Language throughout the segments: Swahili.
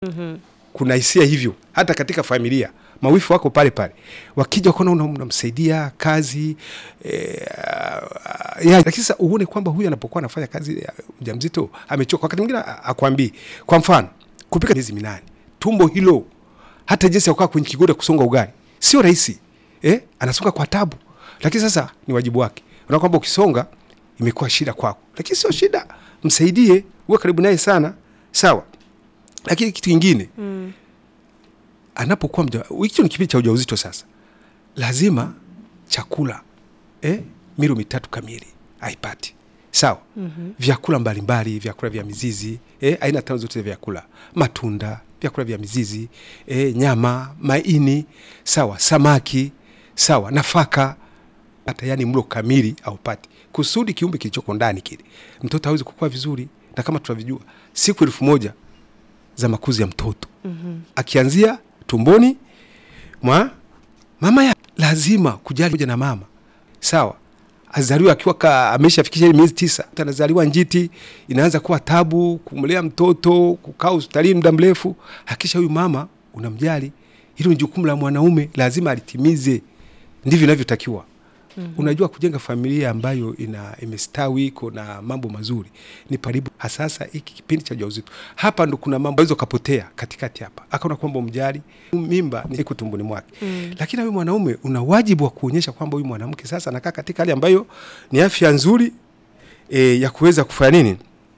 Mhm. kuna hisia hivyo hata katika familia mawifu wako pale pale wakija kuona una- unamsaidia kazi e, ya, lakini sasa uone kwamba huyu anapokuwa anafanya kazi ya mjamzito amechoka wakati mwingine a- akwambii kwa mfano kupika miezi minane tumbo hilo hata jinsi ya kukaa kwenye kigoda kusonga ugali sio rahisi eh? anasonga kwa tabu lakini sasa ni wajibu wake unaona kwamba ukisonga imekuwa shida kwako lakini sio shida msaidie uwe karibu naye sana sawa lakini kitu kingine Mm. anapokuwa mja hicho ni kipindi cha ujauzito sasa lazima chakula eh, milo mitatu kamili aipati sawa Mhm. vyakula mbalimbali vyakula vya mizizi eh, aina tano zote za vyakula matunda vyakula vya mizizi eh, nyama maini sawa samaki sawa nafaka hata yani mlo kamili aupati kusudi kiumbe kilichoko ndani kile mtoto aweze kukua vizuri na kama tunavyojua siku elfu moja za makuzi ya mtoto Mhm. akianzia tumboni mwa mama ya lazima kujali moja na mama sawa azaliwa akiwa ka- ameshafikisha ile miezi tisa anazaliwa njiti inaanza kuwa tabu kumlea mtoto kukaa hospitalini muda mrefu hakisha huyu mama unamjali hilo ni jukumu la mwanaume lazima alitimize ndivyo inavyotakiwa mm-hmm. unajua kujenga familia ambayo ina imestawi iko na mambo mazuri ni paribu hasasa hiki kipindi cha ujauzito hapa ndo kuna mambo aweza ukapotea katikati hapa akaona kwamba umjali mimba ni iko tumboni mwake mm. lakini huyu mwanaume una wajibu wa kuonyesha kwamba huyu mwanamke sasa anakaa katika hali ambayo ni afya nzuri e, ya kuweza kufanya nini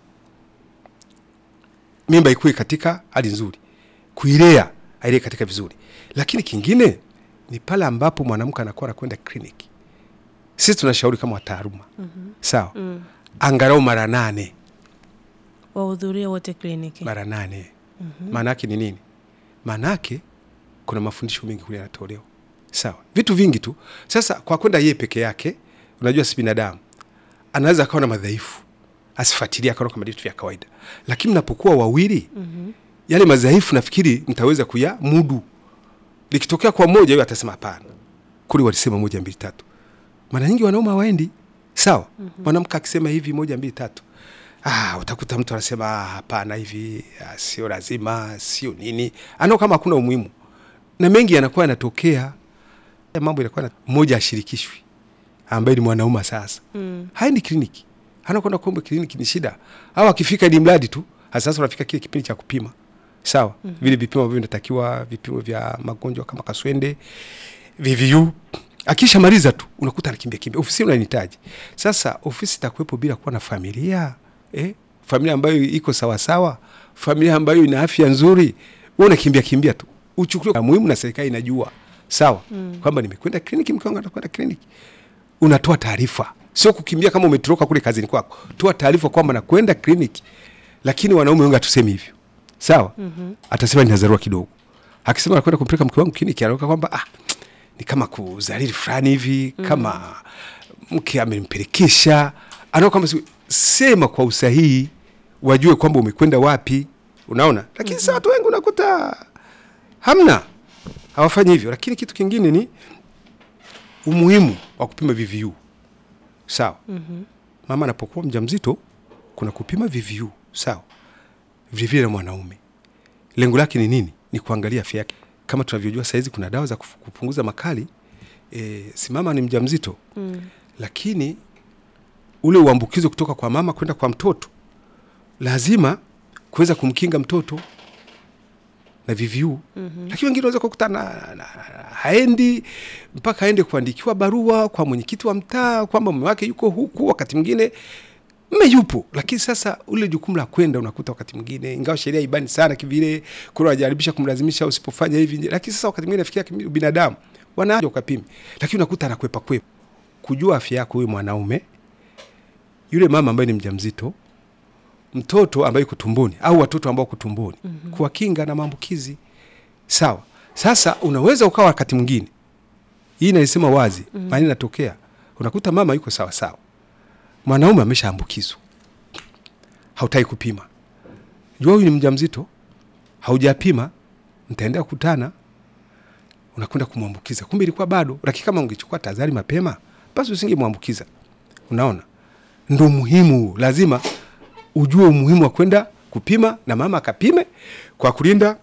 mimba ikuwe katika hali nzuri kuilea ailee katika vizuri lakini kingine ni pale ambapo mwanamke anakuwa anakwenda kliniki sisi tunashauri kama wataaluma mm-hmm. sawa Mm. angalau mara nane wahudhurie wote kliniki mara nane maana yake ni nini maana yake kuna mafundisho mengi kule yanatolewa sawa vitu vingi tu sasa kwa kwenda yeye peke yake unajua si binadamu anaweza akawa na madhaifu asifuatilie akaona kama vitu vya kawaida lakini mnapokuwa wawili Mhm. yale madhaifu nafikiri mtaweza kuya mudu likitokea kwa mmoja huyo atasema hapana kule walisema moja mbili tatu mara nyingi wanaume hawaendi sawa mwanamke akisema hivi moja mbili tatu ah, utakuta mtu anasema "Ah, hapana hivi ah, sio lazima sio nini anao kama hakuna umuhimu na mengi yanakuwa yanatokea Ya mambo yanakuwa na mmoja ashirikishwi ambaye ni mwanaume sasa Mm. haendi kliniki anakwenda kumbe kliniki ni shida au akifika ni mradi tu sasa unafika kile kipindi cha kupima sawa mm-hmm. vile vipimo ambavyo vinatakiwa vipimo vya magonjwa kama kaswende VVU akishamaliza tu unakuta anakimbia kimbia ofisi unanihitaji sasa ofisi itakuwepo bila kuwa na familia eh? familia ambayo iko sawasawa familia ambayo ina afya nzuri wewe unakimbia kimbia tu uchukuliwe muhimu na serikali inajua sawa mm. kwamba nimekwenda kliniki mke wangu anakwenda kliniki unatoa taarifa sio kukimbia kama umetoroka kule kazini kwako toa taarifa kwamba nakwenda kliniki lakini wanaume wengi hatusemi hivyo sawa mm-hmm. atasema ninazarua kidogo akisema nakwenda kumpeleka mke wangu kliniki anaoka kwamba ah, ni kama kuzalili fulani hivi mm. kama mke amempelekesha anaona kwamba si- sema kwa usahihi wajue kwamba umekwenda wapi unaona lakini mm-hmm. saa watu wengi unakuta hamna hawafanyi hivyo lakini kitu kingine ni umuhimu wa kupima VVU sawa mm-hmm. mama anapokuwa mjamzito kuna kupima VVU sawa vilevile na mwanaume lengo lake ni nini ni kuangalia afya yake kama tunavyojua sahizi kuna dawa za kufu- kupunguza makali e, si mama ni mjamzito Mm. lakini ule uambukizo kutoka kwa mama kwenda kwa mtoto lazima kuweza kumkinga mtoto na VVU mm-hmm. lakini wengine wanaweza kukuta na, na, na, haendi mpaka aende kuandikiwa barua kwa mwenyekiti wa mtaa kwamba mume wake yuko huku wakati mwingine mme yupo lakini sasa ule jukumu la kwenda unakuta wakati mwingine ingawa sheria ibani sana kivile kuna wajaribisha kumlazimisha usipofanya hivi lakini sasa wakati mwingine nafikia kimi- binadamu wanaja ukapimi lakini unakuta anakwepa kwepa kujua afya yako huyu mwanaume yule mama ambaye ni mjamzito mtoto ambaye yuko tumboni au watoto ambao wako tumboni mm-hmm. kuwakinga na maambukizi sawa sasa unaweza ukawa wakati mwingine hii naisema wazi mm-hmm. maana inatokea unakuta mama yuko sawa sawa mwanaume ameshaambukizwa hautaki kupima jua huyu ni mjamzito haujapima mtaendea kukutana unakwenda kumwambukiza kumbe ilikuwa bado lakini kama ungechukua tahadhari mapema basi usingemwambukiza unaona ndo muhimu lazima ujue umuhimu wa kwenda kupima na mama akapime kwa kulinda